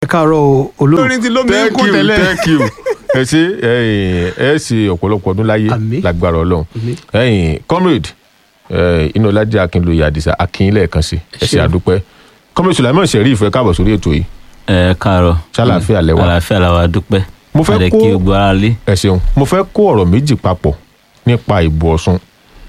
káàárọ̀ olóòtú. lórí ti lómi thank kú you tẹ́lẹ̀. thank you ẹ ṣe ẹ ẹ ṣe ọ̀pọ̀lọpọ̀ ọdún láyé Àmín. lágbára ọlọ́run Àmín. ẹ̀yin comrade inúọlájà akínlóye àdìsá akínyìn lẹ́ẹ̀kan sí ẹ ṣe ṣeun. àdúpẹ́ comrade sulaiman sheriff ẹ káàbọ̀ sórí ètò yìí ẹ káàárọ̀ Ṣàlàáfíà lẹ wà? àlàáfíà làwà dúpẹ́ Mo fẹ́ Àdẹ kó- kí gbogbo ara lé ẹ ṣeun mo fẹ́ kó ọ̀rọ̀ méjì papọ̀ nípa ìbò ọ̀ṣun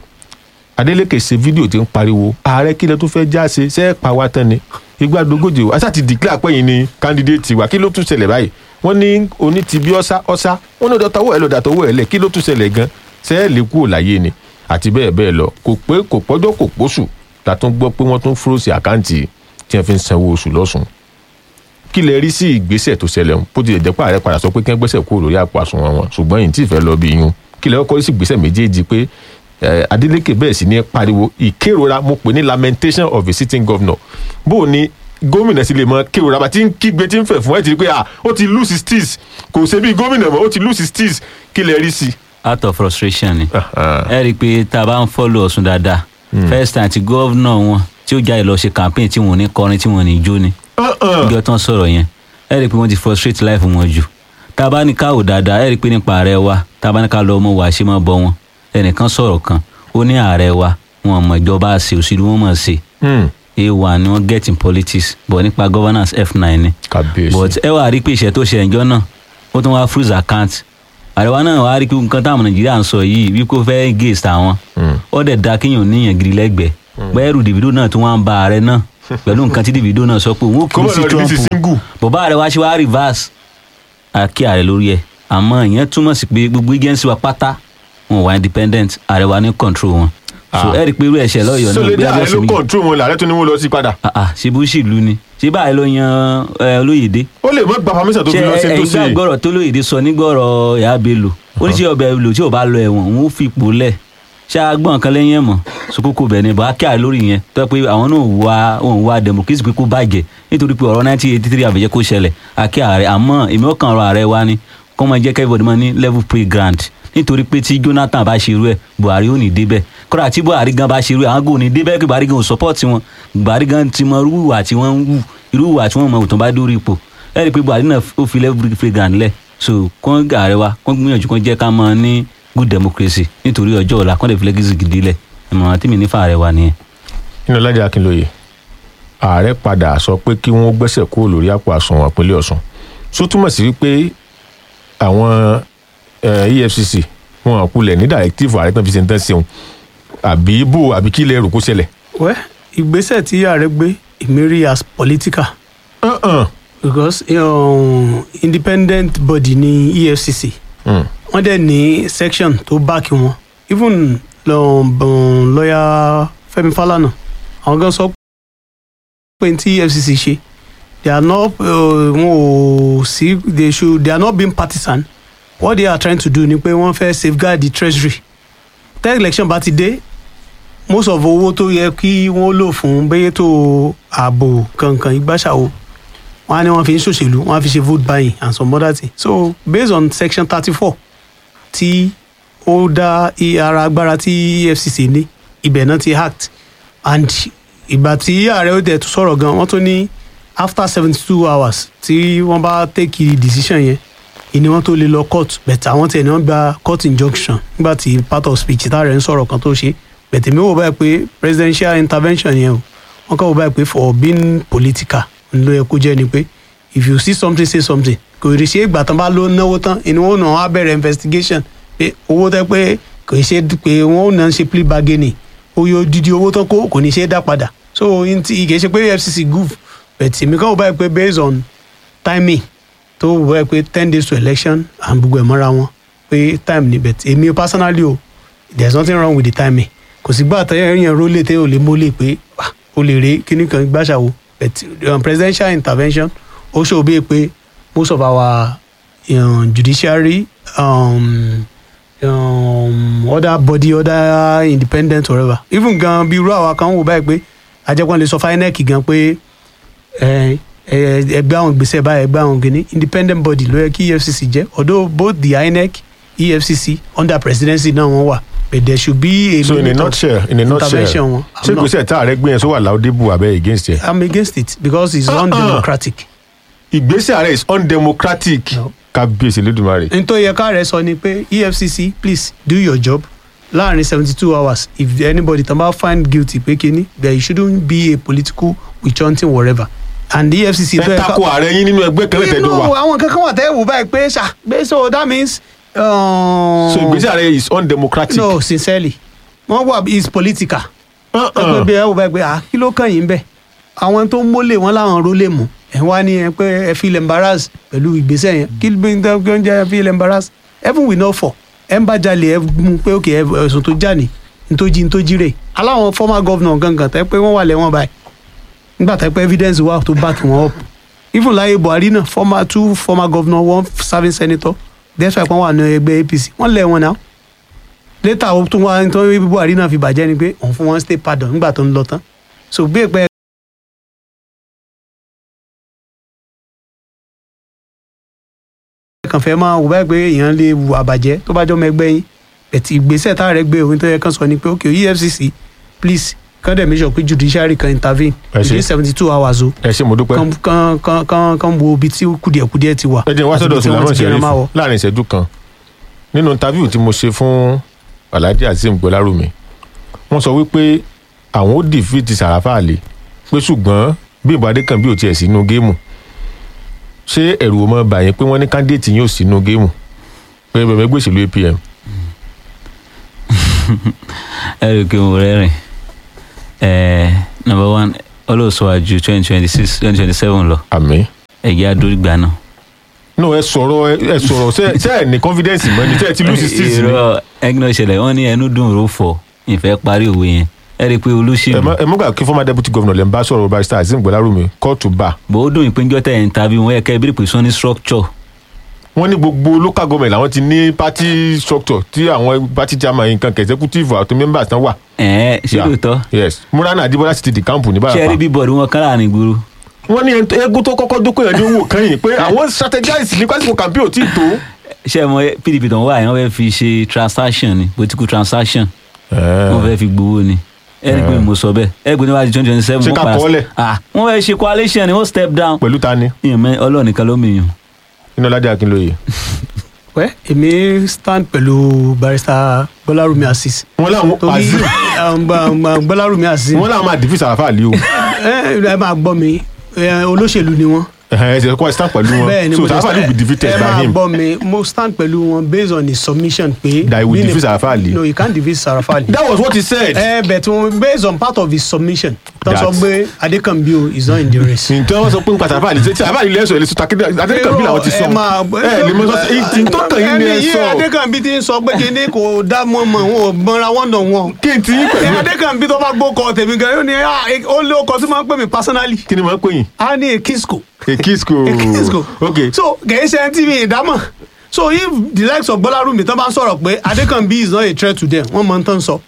adeleke ṣe fídíò tí ń pariwo ààrẹ kílẹ̀ tó fẹ́ já ṣe ṣe é pa wá tán ni igba dogoje o aṣáà ti declare pẹ́yìn ni candidate wa kí ló tún ṣẹlẹ̀ báyìí wọ́n ní oní ti bí ọ́sá ọ́sá wọ́n ní ọ̀dọ̀ tọwọ́ ẹ̀ lọ́dà tọwọ́ ẹ̀ lẹ̀ kí ló tún ṣẹlẹ̀ gan ṣe é lè kúrò láyé ni àti bẹ́ẹ̀ bẹ́ẹ̀ lọ kò pé kò pọ́jọ́ kò pósù la tún gbọ́ pé wọ́n tún fúrósì àkáǹtì tí wọ́n fi ń sanwó oṣù lọ́sùn kí lẹ rí sí ìgbésẹ̀ tó ṣẹlẹ̀ ń bó tilẹ̀ jẹ́ pé ààrẹ padà sọ pé kí wọ́n gbẹ́sẹ̀ kúrò lórí àpò àsùnwọ̀n wọn ṣùgbọ́n yìí tí ì fẹ́ lọ bí yún kí lẹ kọ́kọ́ rí sí ìgbésẹ̀ méjèèjì pé eh, Adeleke bẹ́ẹ̀ sì ní pariwo ìkérora mo pè ní lamentation of a sitting governor bó o ní gómìnà sì lè mọ kérora bá ti ń kígbe tí ń fẹ̀ fún ẹ̀ ti rí pé ah ó ti lose his steez kò ṣe bí gómìnà mọ́ ó ti lose his steez kí lẹ rí sí. out of frustration ni Ah, ẹ rí i pé tá a bá ń fọ́lọ̀ ọ̀sùn dáadáa first time ti gọ́vnà wọn tí ó jáde lọ ṣe campaign tí wọn ò ní kọrin tí wọn ò ní jó ni ah, ah. bí ọtán sọ̀rọ̀ yẹn ẹ rí i pé wọ́n ti frustrate life wọn jù tá a bá ní káwò dáadáa ẹ rí i pé nípa ààrẹ wa tá a bá ní ká lọ ọmọ wa ṣe máa bọ wọn ẹnìkan sọ̀rọ̀ kan ó ní ààrẹ wa wọn mọ̀ ìjọba ṣe òṣèlú wọn mọ̀ ṣe Hmm, a1 ni wọ́n get in politics but nípa governance f9 ni kàbíyèsí but ẹ wà rí i pé ìṣẹ́ tó ṣe ẹ̀jọ́ náà ó tún wá freeze account àríwá náà wá rí i pé nǹkan táwọn nàìjíríà ń sọ yìí wípé ó fẹ́ gate àwọn Hmm. ó dẹ̀ da kéèyàn níyàn gidi lẹ́gbẹ̀ẹ́ bẹ́ẹ̀rù Davido náà tún wá ń ba ààrẹ náà pẹ̀lú nǹkan tí Davido náà sọ pé òun ò kì kó í mọ̀ sí lọ rí sí Trump single bọ̀bá ààrẹ wá ṣe wá reverse àkí ààrẹ lórí ẹ̀ àmọ́ ìyẹn túmọ̀ sí pé gbogbo agency wa pátá wọn wà independent ààrẹ wa ní control wọn so Ah. ẹ rí i pé irú ẹ̀ṣẹ̀ lọ́yọ̀ọ́ náà sọlẹ̀ dá bí ààrẹ ló abẹ́sẹ̀ méjì control wọn làárẹ̀ tó ní wọ́n lọ sí padà ah ah ṣe bó ṣìlú ni ṣé báyìí ló yan ẹ, olóyèdè ó lè mọ́ gba permission tó fi lọ sí ṣe tó ẹ̀yin ṣe gbàgbọ́rọ̀ tó lóyèdè sọ nígbọ̀rọ̀ ìyá bello ó ní ṣé ọbẹ̀ bello tí ò bá lọ ẹ̀wọ̀n òun ó fi ipò lẹ̀ ṣá gbọ́n kan lẹ́yìn ẹ̀mọ́ sokoko bẹ̀ ni bàá kíá lórí yẹn tó yẹ pé àwọn náà wá òun wá democracy pé kó bàjẹ́ nítorí pé ọ̀rọ̀ 1983 àbẹ̀jẹ́ kó ṣẹlẹ̀ àkí ààrẹ àmọ́ èmi ó kàn ọ̀rọ̀ ààrẹ wa ni kó máa jẹ́ kẹ́bọ̀dì máa ní level play ground nítorí pé tí Jonathan bá ṣerú ẹ̀ Buhari ò ní débẹ̀ kódà tí Buhari gan bá ṣerú ẹ̀ àwọn gò ní débẹ̀ kí Buhari gan ò support wọn Buhari gan ti mọ irú ìwà tí wọ́n ń wù irú ìwà tí wọ́n mọ òtún bá dórí ipò ẹ rí i pé Buhari náà ó fi level play ground lẹ̀ so kó ààrẹ wa kó gbìyànjú kó jẹ́ ká máa ní good democracy nítorí ọjọ́ ọ̀la kó lè fi legacy gidi lẹ̀ ìmọ̀ràn tí mi ní fàárẹ̀ wa nìyẹn. nínú Lájí Akínlóye ààrẹ padà sọ pé kí wọ́n gbẹ́sẹ̀ kúrò lórí àpò àsùnwọ̀n ìpínlẹ̀ Ọ̀ṣun so túmọ̀ sí wípé àwọn eh, EFCC wọn àkulẹ̀ ní directive ààrẹ tán fi ṣe ń tán ṣeun àbí bò àbí kí ilẹ̀ rò kó ṣẹlẹ̀. wẹ́ ìgbésẹ̀ tí ààrẹ gbé ìmírí as political Uh-uh. because um, independent body ní EFCC Mm. wọ́n dẹ̀ ní section tó báàkì wọn even lọ́ọ̀bọ̀n lọ́ọ̀yà Fẹ́mi Fálànà àwọn gan sọ pé tí EFCC ṣe they are not uh, wọn ò sí they should they are not being partisan what they are trying to do ni pé wọ́n fẹ́ safeguard the treasury tẹ́ election bá ti dé most of owó tó yẹ kí wọ́n lò fún bẹ́yẹ́ tó ààbò kankan ìgbàṣàwò wọ́n á ní wọ́n fi ń ṣòṣèlú wọ́n á fi ṣe vote buying and some other things so based on section thirty four tí ó dá i- ara agbára tí EFCC ní ibẹ̀ náà ti act and ìgbà tí ààrẹ ó tẹ̀ tó sọ̀rọ̀ gan wọ́n tún ní after seventy two hours tí wọ́n bá take decision yẹn ìní wọn tó lè lọ court but àwọn tiẹ̀ ni wọ́n gba court injunction nígbà tí part of speech táàrẹ̀ ń sọ̀rọ̀ kan tó ṣe but èmi wò báyìí pé presidential intervention yẹn o wọ́n kàn wò báyìí pé for being political ń ló yẹ kó jẹ́ ni pé if you see something say something kò rí ṣe ìgbà tán bá ló náwó tán ìní wọn ò náà á bẹ̀rẹ̀ investigation pé owó tẹ́ pé kò ṣe pé wọ́n ò náà ṣe plea bargaining oye odidi owó tán kó kò ní ṣe é dá padà so n ti kì í ṣe pé FCC goof but èmi kàn wò báyìí pé based on timing tó wò báyìí pé ten days to election and gbogbo ẹ̀ mọ́ra wọn pé time ni but èmi personally o there is nothing wrong with the timing kò sí gbà tẹ́yẹ̀ yẹn rólé tẹ́yẹ̀ ò lè mólè pé ah, o lè rí kíní kan gbàṣàwò but um, presidential intervention ó ṣòwò bíi pé most of our um, judiciary um, um, other body other independent whatever even gan bí irú àwa kan wò báyìí pé ajẹ́pọ̀n lè sọ fún INEC gan pé ẹ ẹ ẹgbẹ́ àwọn gbèsè báyìí ẹgbẹ́ àwọn gini independent body ló yẹ kí EFCC jẹ́ although both the INEC EFCC under presidency náà wọ́n wà but there should be a so in a limit of nutshell in a nutshell intervention wọn. ṣé I'm not- ìgbésẹ̀ tá ààrẹ gbé yẹn sọ wà láódébù abẹ́ against ẹ̀. I'm against it because it's Uh-uh. undemocratic. ìgbésẹ̀ ààrẹ is undemocratic No. kábíyèsí lódùmarè n tó yẹ ká rẹ sọ ni pé efcc please do your job láàrin seventy two hours if anybody tán bá find guilty pé kíní there shouldn't be a political witch hunting whatever and the efcc ẹ tako ààrẹ yín nínú ẹgbẹ́ kan lẹ́tẹ̀ẹ́dọ́ no wa àwọn kankan wà tẹ́ wò báyìí pé ṣá pé so that means. Um, so ìgbésẹ̀ ààrẹ is undemocratic. no sincerely wọ́n wà is political Uh-uh. pé bí ẹ wò báyìí pé ah kí ló kàn yín bẹ́ẹ̀ àwọn tó ń mólè wọn láwọn rólè mú ẹ wá ní ẹ pé ẹ feel embarrass pẹ̀lú ìgbésẹ̀ yẹn kí ló ń tẹ́ kí ó ń jẹ́ ẹ feel embarrass heaven will not fall ẹ ń bá jalè ẹ mú pé ok ẹ ẹ̀sùn tó jà ní ntójí ntójí rè aláwọn former governor gangan tẹ́ pé wọ́n wà lẹ́wọ̀n báyìí nígbà tẹ́ pé evidence wà tó back wọn up even láyé buhari náà former two former governor one serving senator despite pé wọ́n wà ní ẹgbẹ́ apc wọ́n lẹ̀ wọn náà later ó tún wá tó buhari náà fi bàjẹ́ ni pé òun fún wọn state pardon nígbà tó ń lọ tán so bí èpè kàn fẹ́ máa wò báyìí pé èèyàn lè wu àbàjẹ́ tó bá jọ́ ọmọ ẹgbẹ́ yín bẹ̀tì ìgbésẹ̀ tá a rẹ̀ gbé òun tó yẹ kán sọ ni pé ok efcc please kán dẹ̀ make sure pé judiciary kan intervene Ẹ ṣé. within seventy two hours o ẹ ṣe mo dúpẹ́. kán kán kán kán kán wo ibi tí kùdìẹ̀kùdìẹ̀ ti wà ẹ jẹ́ wá àti sọ́dọ̀ ibi tí wọ́n Sulaiman ti gbéra máa wọ̀. Sheriff láàrin ìṣẹ́jú kan nínú interview tí mo ṣe fún Alhaji Azeem Gbọ́lárùmí wọ́n sọ wípé àwọn ó defeat Sàràfà Àlè pé ṣùgbọ́n bí ìbò Adékànbí ò tiẹ̀ sínú géèmù ṣé ẹ̀rù ò mọ bà yín pé wọ́n ní candidate yín ò sínú géèmù pé bẹ̀rẹ̀ gbé òṣèlú APM ẹ rí i pé mo rẹ́rìn ẹ̀ number one olóòṣùwàjù twenty twenty six twenty twenty seven lọ àmì. ẹ̀jẹ̀ adórígbà náà. no ẹ sọ̀rọ̀ ẹ- ẹ sọ̀rọ̀ ṣe ṣe ẹ ní confidence mọ́ ni ṣe ẹ ti lose six ni irọ́ ẹgbẹ́ náà ṣẹlẹ̀ wọ́n ní ẹnu dùn ró fọ̀ ìfẹ́ parí òwe yẹn ẹ rí i pé ẹ olóṣèlú mọ ẹ mọ gbà kí former deputy governor lè ń bá sọ̀rọ̀ barrister Azeem Gbọ́lárùmí court to bar bó ó dùn ìpéjọ́ tẹ̀ ń tàbí wọn yẹ kẹ́ ẹ bí pé sọ ní structure wọ́n ní gbogbo local government làwọn ti ní party structure tí àwọn party chairman nǹkan kẹ̀ executive àti members tán wà. ẹ̀ẹ́ ṣé Yeah. lóòótọ́ yes murana adibola sì ti di camp ní ṣe rí báyà bí bọ́ọ̀dù wọn kán láàrin ìgboro wọ́n ní ẹni- eégún tó kọ́kọ́ dúkọ́ yẹn ní owó kan yìí pé àwọn strategize ní pásítọ̀ campaign ò tí ì tó. ṣé mo pdp tó ń wá yẹn wọ́n fẹ́ fi ṣe transaction ni political transaction wọ́n fẹ́ fi gbowó ni ẹ rí i pé mo sọ bẹ́ẹ̀ ẹ rí i pé níwájú twenty twenty seven Ṣé ká kọ́ ọ́ lẹ̀? wọ́n fẹ́ ṣe coalition ni wọ́n step down pẹ̀lú ta ni ìyẹn ọlọ́ọ̀ nìkan ló mìíràn iná ládé akínlóye. wẹ́ èmi stand pẹ̀lú barrister Gbọ́lárùmí Azeez wọ́n láwọn torí Azeem um, gba- gba- Gbọ́lárùmí Azeez wọ́n láwọn máa defeat Sàràfà Àlè o ẹ ẹ máa gbọ́ mi ẹ, olóṣèlú ni wọ́n ẹ̀hẹ́n, ẹ ṣe kọ́ ẹ stand pẹ̀lú bẹ́ẹ̀ ni wọn so mo Sàràfà Àlè will be defeated ẹ by máa him gbọ́ mi mo stand pẹ̀lú wọn based on his submission pé That he will being a- defeat Sàràfà Àlè. no he can't defeat Sàràfà Àlè. that was what he said. ẹ bẹ̀ tí wọ́n based on part of his submission tó sọ That- pé Adékànbí o is not in the race. ǹtẹ́ wọ́n sọ pé nípa Sàràfà Àlè ṣe Sàràfà Àlè lẹ́sọ̀ ẹ̀ lè sọ takédé Adékànbí làwọn ti sọ ẹ máa ẹ lè mọ sọ sí tí tó kàn yín ni ẹ ẹni yìí sọ Adékànbí ti ń sọ pé kíní kò dá mọ́ mọ́ wọn ò mọ́ra wọ́n nà wọn. kí n ti yín ẹ pẹ̀lú Adékànbí tó bá gbókọ tèmi gan yóò ní ah, eh, ó lé ọkọ tí máa ń pè mí personally kí ni màá pè yín á ní Ekisco. Ekisco Ekisco. ok so kìí ṣe ẹni tí mi ìdámọ̀ so if the likes of Gbọ́lárùmí tán bá ń sọ̀rọ̀ pé Adékànbí is not a threat to them wọ́n mọ̀ ń tán sọ.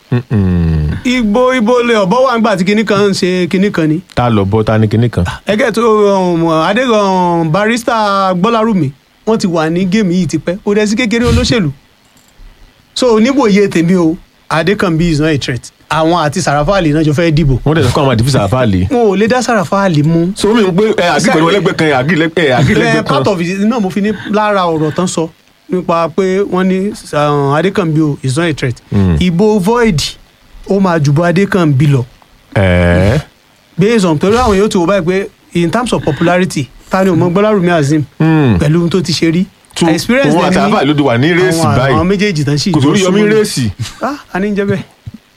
ibo ibo lè ọ̀bọ wà nígbà tí kinní kan ń ṣe kinní kan ni. ta lọ bọ ta ni kinní kan ẹgẹ́ tó um, Adékan barista Gbọ́lárùmí wọ́n ti wà ní géèmù yìí tipẹ́ kò dẹ̀ sí kékeré olóṣèlú. so níwòye tèmi o Adékànbí is not a threat àwọn àti Sàràfà Àlì náà jọ fẹ́ dìbò wọ́n dẹ̀ sọ kọ́ àwọn àdìfísà Sàràfà Àlè wọn ò lè dá Sàràfà Àlì mú. so mi n pe ẹ àgí pẹ̀lú ẹlẹ́gbẹ́ kan ẹ àgí lẹ́gbẹ́ ẹ àgí ẹ lẹ́gbẹ́ part kan of it náà mo fi ní lára ọ̀rọ̀ tán sọ nípa pé wọ́n ní um, Adékànbí o is not a threat Mm. ìbò void ó máa jùbọ Adékànbí lọ ẹ̀ẹ́ based on torí àwọn yóò ti wò báyìí pé in terms of popularity ta ni o mọ Gbọ́lárùmí Azeem Mm. pẹ̀lú ohun tó ti ṣe rí tu experience òun àti lẹ́ni ní Sàràfà Àlè ló ti wà ní rẹ́ẹ̀sì àwọn àwọn báyìí méjèèjì tán sì kò sórí jọ yọmí súnmọ́. rẹ́ẹ̀sì ah a ní jẹ́ bẹ́ẹ̀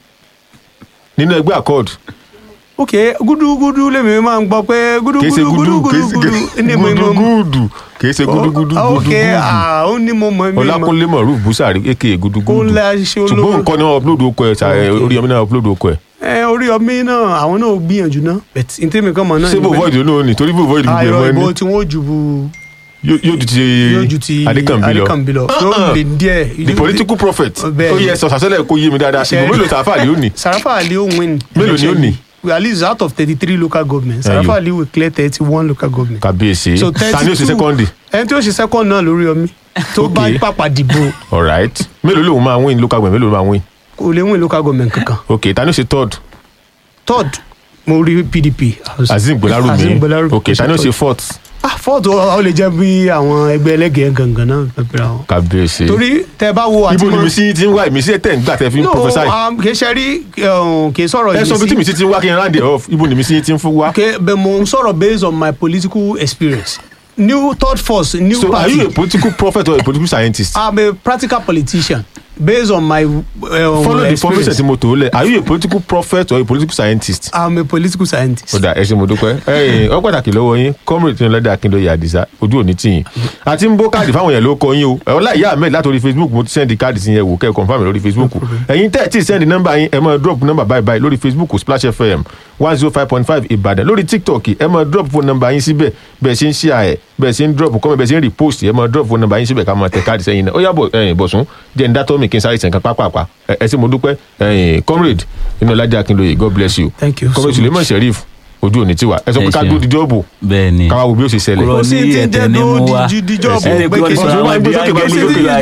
nínú ẹgbẹ́ accord ok gúdúgúdú lèmi máa ń gbọ́ pé kìí ṣe gúdúgúdú gudu kìí ṣe gúdúgúdú ní mo mọ gudugudu kìí ṣe gudugudu ok gudugudu ah ó ní mo mọ mi mọ Ọlákúnlé Moruf Busari aka kó gudugudu ńlá ṣe ṣùgbọ́n olówó nǹkan ni wọ́n upload okò ẹ̀ ṣá ẹ, Ok. Oríyọmí náà upload okò ẹ̀ ẹ orí ọmọ náà àwọn náà gbìyànjú náà but n tẹ́mi kan mọ̀ náà ṣé bò void olóhùn ni torí bò void gbogbo ẹ̀ ayọ̀ mọ́ ìbò ẹni tí wọ́n jù bu yóò yóò ju ti yóò ju ti Adékànbí lọ Adékànbí lọ Uh-uh. yóò lè díẹ̀ the political prophet Bẹ́ẹ̀ ó ni. yẹ sọ sàṣẹlẹ kó yé mi dáadáa Ṣe- ìbò mélòó Sàràfà Àlè ó ní Sàràfà Àlì ó win Mélòó ni ó ní? at least out of thirty three local governments Ẹyọ. Sàràfà Àlì will clear thirty one local government kàbíyèsí So, ta ni ó ṣe 32 sẹ́kọ́ndì ẹni tí ó ṣe second náà lórí ọmí tó bá Ok. pàpà dìbò alright mélòó lòun máa win local government mélòó ló máa win kò lè win local government kankan ok ta ni ó ṣe third third mo rí PDP Azeem Azeem Gbọ́lárùmí Gbọ́lárùmí ok ta ni ó ṣe fourth ah fọ́ọ̀tù ọ lè jẹ́ bí àwọn ẹgbẹ́ ẹlẹ́gẹ̀ẹ́ gangan náà pẹ̀pẹ̀rẹ̀ àwọn. kábíyèsí torí tẹ bá wo àti ibo ni mọ- mi sí ti ń wá ìmísí ẹ̀ tẹ̀ ń gbà tẹ̀ fi ń no prophesy um, kì í ṣe rí um, kì í sọ̀rọ̀ ẹ sọ bí tí mi ìmísí sí ti ń wá kí n round it off ibo ni mi sí ti ń fún wá. okay but mo ń sọ̀rọ̀ based on my political experience new third force new so are party you a political prophet or a political scientist. i'm a practical politician based on my um, follow the information experience tí mo tó lẹ̀ are you a political prophet or a political scientist. i'm a political scientist. ó dà ẹ ṣe mo dúpẹ́ ẹ̀yin ọ pàtàkì lọ́wọ́ yín comrade tí ń lọ́dẹ akíndóye àdìsá ojú òní tì yín àti ń bó káàdì fáwọn èèyàn ló kọ yín o ọlá ìyá ahmed látòrí facebook mo ti sẹ́ndì káàdì sí yẹn wò kẹ́ ẹ̀ confam lórí facebook ẹ̀yin tẹ́ ẹ̀ tí ì sẹ́ndì nọ́mbà yín ẹ máa drop nọ́mbà báyìí báyìí lórí facebook splash fm one zero five point five ìbàdàn lórí tiktok ẹ máa drop phone nọ́mbà yín síbẹ̀ bẹ́ẹ̀ ṣe ń share ẹ̀ bẹ́ẹ̀ ṣe ń drop comment bẹ́ẹ̀ ṣe ń repost ẹ máa drop phone nọ́mbà yín síbẹ̀ ká máa tẹ káàdì sẹ́yìn náà ó yá bọ̀ ẹ̀yin bọ̀sùn jẹ́ ń dátọ́ mi kí n sáré sẹ̀ǹkan pápápá ẹ ẹ sì mo dúpẹ́ ẹ̀yin comrade inú ọlájà akíndóye god bless you Thank you so comrade much. suleiman sheriff ojú òní tiwa ẹ sọ pé Ẹ ká ṣeun. dúró di jọ́ọ̀bù bẹ́ẹ̀ ni káwá wo bí ó ṣe ṣẹlẹ̀. kúrò Kò sí ní ti ń ẹ̀tẹ̀ jẹ́ ní mú dúró wa di- di- di jọ́ọ̀bù ẹ rí i pé pé wọ́n kí ti n sọ sọ àwọn wá gbé ibi sókè, àgbẹ̀ gbé ní sókè. ìlú